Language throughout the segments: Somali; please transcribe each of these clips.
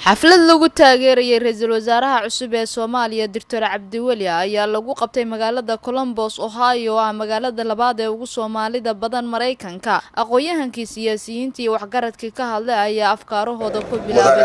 xaflad lagu taageerayay ra-iisul wasaaraha cusub ee soomaaliya doctor cabdiweli ayaa lagu qabtay magaalada colombos ohio oo ah magaalada labaad ee ugu soomaalida badan maraykanka aqoon-yahankii siyaasiyiintii waxgaradkii ka hadlay ayaa afkaarahooda ku bilaabay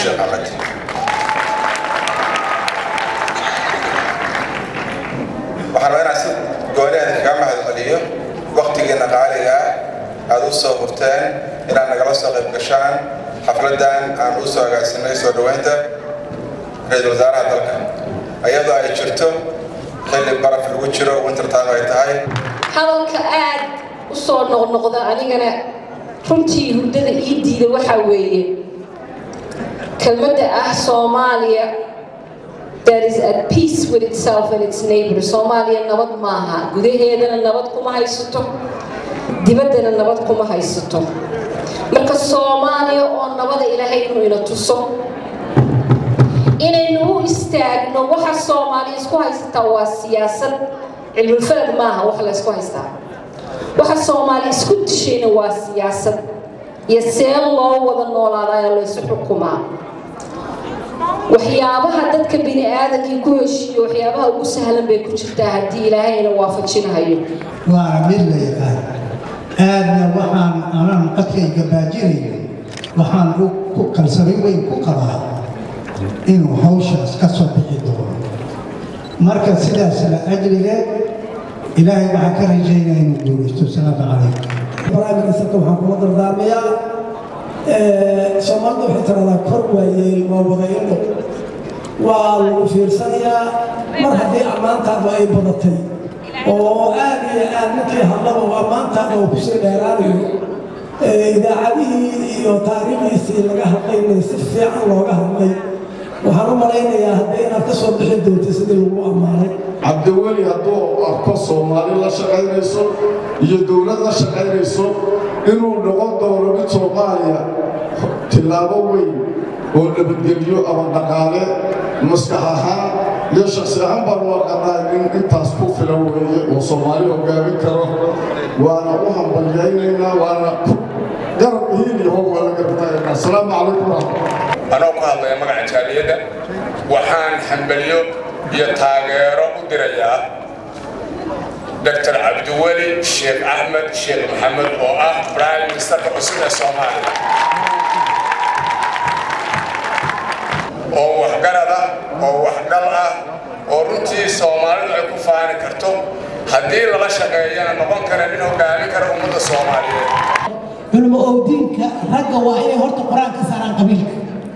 waxaan rabaa inaan si gooleeda kaga mahadceliyo wakhtigiina qaaliga ah aada u soo hurteen inaad nagala soo qayb gashaan xafladan aan u soo agaasinay soo dhoweynta ra-iisul wasaaraha dalka iyadoo ay jirto xilli baraf lagu jiro wintertime ay tahay hadalka aad u soo noqnoqda anigana runtii hurdada ii diida waxaa weeye kelmadda ah soomaaliya that is at peace with itself and its neighbor soomaaliya nabad maaha gudaheedana nabad kuma haysato dibaddana nabad kuma haysato marka soomaaliya oo nabada ilaahay inuu ina tuso inaynu u istaagno waxa soomaaliya isku haysataa waa siyaasad cilmulfalad maaha wax la ysku haystaa waxa soomaaliya isku dishayna waa siyaasad iyo see loo wada noolaadayo laysu xukumaa waxyaabaha dadka bini aadankii ku heshiiyo waxyaabaha ugu sahlan bay ku jirtaa haddii ilaahayna waafajinahayo waana mid la yaqaan aadna waxaan anaan codkayga baajinayo waxaan ku kalsooni weyn ku qabaa inuu hawshaas ka soo bixi doono marka sidaas la ajliga ilaahay waxaa ka rajaynaya inuu guulaysto salaamu calaykum barnaamijka waxaan kuma dardaarmayaa soomaalida waxay tiradaa kor waayeel waa wadayadho waa lagu fiirsanayaa mar haddii ammaantaadu ay badatay oo aad iyo aad ninkii hadlaba oo ammaantaada oo kusii dheeraanayo idaacadihii iyo taariikhdiisii laga hadlaynay si fiican looga hadlay waxaan u malaynayaa haddii inaad ka soo bixi doonta sidii lagu ammaanay cabdiweli hadduu arko soomaali la shaqaynayso iyo dowlad la shaqaynayso inuu noqon doono mid soomaaliya tillaabo weyn oo nabadgelyo ama dhaqaale maskax ahaan iyo shaksi ahaan baan u aqanaa nin intaas ku filan weeye oo soomaali hogaamin karo waana u hambalyaynaynaa waana garab hiil iyo hoog waa la gartaaynaa asalaamu calaykum waraxmat anoo ku hadlaya magaca jaaliyadda waxaan hambelyo iyo taageero u dirayaa doctor cabdiweli sheekh axmed sheekh maxamed oo ah prime ministerka cusub ee soomaaliya oo waxgarad ah oo waxgal ah oo runtii soomaalidu ay ku faani karto haddii lala shaqeeyana noqon kara nin hogaamin kara ummadda soomaaliyeed culmo owdiinka ragga waa inay horta qur-aan ka saaraan qabiilka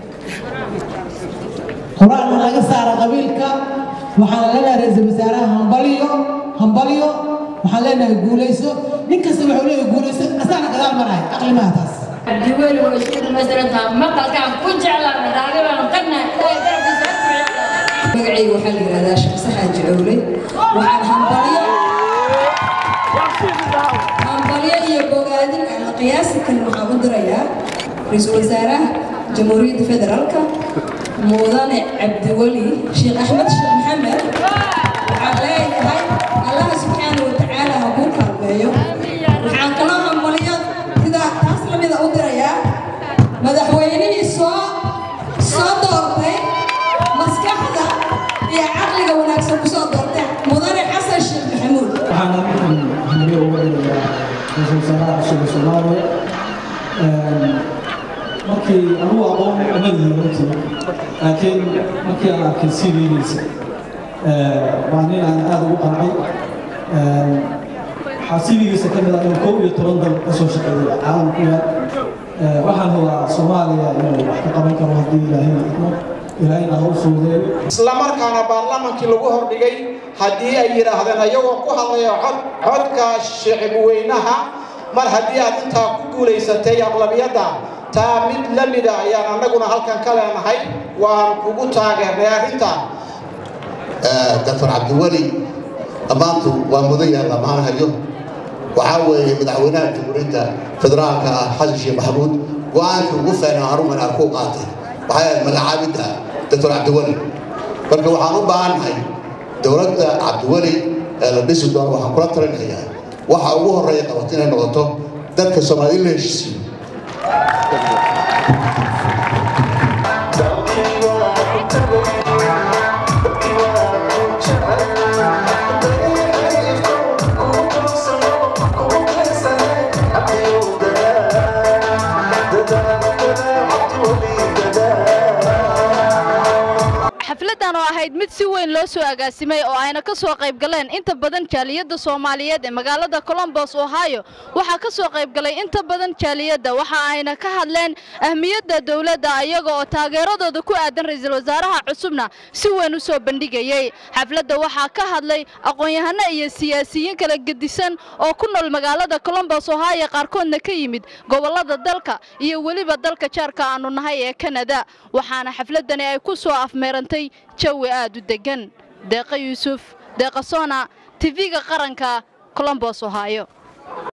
qur-aan laga saara qabiilka waxaan leenahay ra-iisul wasaaraha hambalyo hambalyo waxaan leenahay guulayso nin kasta wuxuu leeyahay guulayso asaana gadaal marahay aqlimaha taas cabdiweli way isku dhamaystirantaha maqalkaan ku jeclaana raagibaan qadna ilaahay garabkiisa magacayga waxaa la yidhahdaa shaqse xaaji owle waxaan hambalyo hambalyo iyo bogaadin aan qiyaasi karin waxaan u dirayaa ra-iisul wasaaraha jamhuuriyadda federaalka mudane cabdiweli sheekh axmed sheekh maxamed waxaan leeyahay allaha subxaana wa tacaala ha kuu kaalmeeyo waxaan kaloo hambalyo sidaa taas lamida u dirayaa madaxweynihii soo soo doortay maskaxda iyo caqliga wanaagsan ku soo doortay mudane xasan sheekh maxamuud waxaan hambalyo uga dhigayaa ra-iisul wasaaraha cusub ee soomaaliya markii anugu aqoon umadihi runtii laakiin markii aan arkay cv-giisa waa nin aan aada ugu qancay waxaa cv-giisa ka mid ah inuu kow iyo toban dal ka soo shaqeeyay caalamku yaal waxaan hubaa soomaaliya inuu wax ka qaban karo haddii ilaahina idmo ilaahina ha u fuudeeyo islamarkaana baarlamaankii lagu hordhigay haddii ay yidhaahdeen ayagoo ku hadlaya cod codka shicibweynaha mar haddii aad intaa ku guulaysatay aqlabiyadda taa mid la mida ayaan annaguna halkan ka leenahay waan kugu taageernay arrintaa doctor cabdiweli dhammaantu waa mudan yahay dhammaan hayo waxaa weeye madaxweynaha jamhuuriyadda federaalka ah xasan sheekh maxamuud go-aankii ugu feenaa haruman aan ku qaatay waxay ahayd magacaabidda doctor cabdiweli marka waxaan u baahannahay dowladda cabdiweli ee la dhisi doono waxaan kula talinayaa waxa ugu horreeya qabato inay noqoto dadka soomaali la heshiisiyo xafladan oo ahayd mid si weyn loo soo agaasimay oo ayna ka soo qayb galeen inta badan jaaliyadda soomaaliyeed ee magaalada colombos ohio waxaa ka soo qayb galay inta badan jaaliyadda waxa ayna ka hadleen ahmiyadda dowladda iyaga oo taageeradooda ku aadan ra'iisul wasaaraha cusubna si weyn u soo bandhigayey xafladda waxaa ka hadlay aqoon-yahano iyo siyaasiyiin kala gedisan oo ku nool magaalada colombos ohio qaarkoodna ka yimid gobollada dalka iyo weliba dalka jaarka aanu nahay ee kanada waxaana xafladani ay ku soo afmeerantay jawi aad u deggan deeqa yuusuf deeqa soona tv-ga qaranka colombos ohio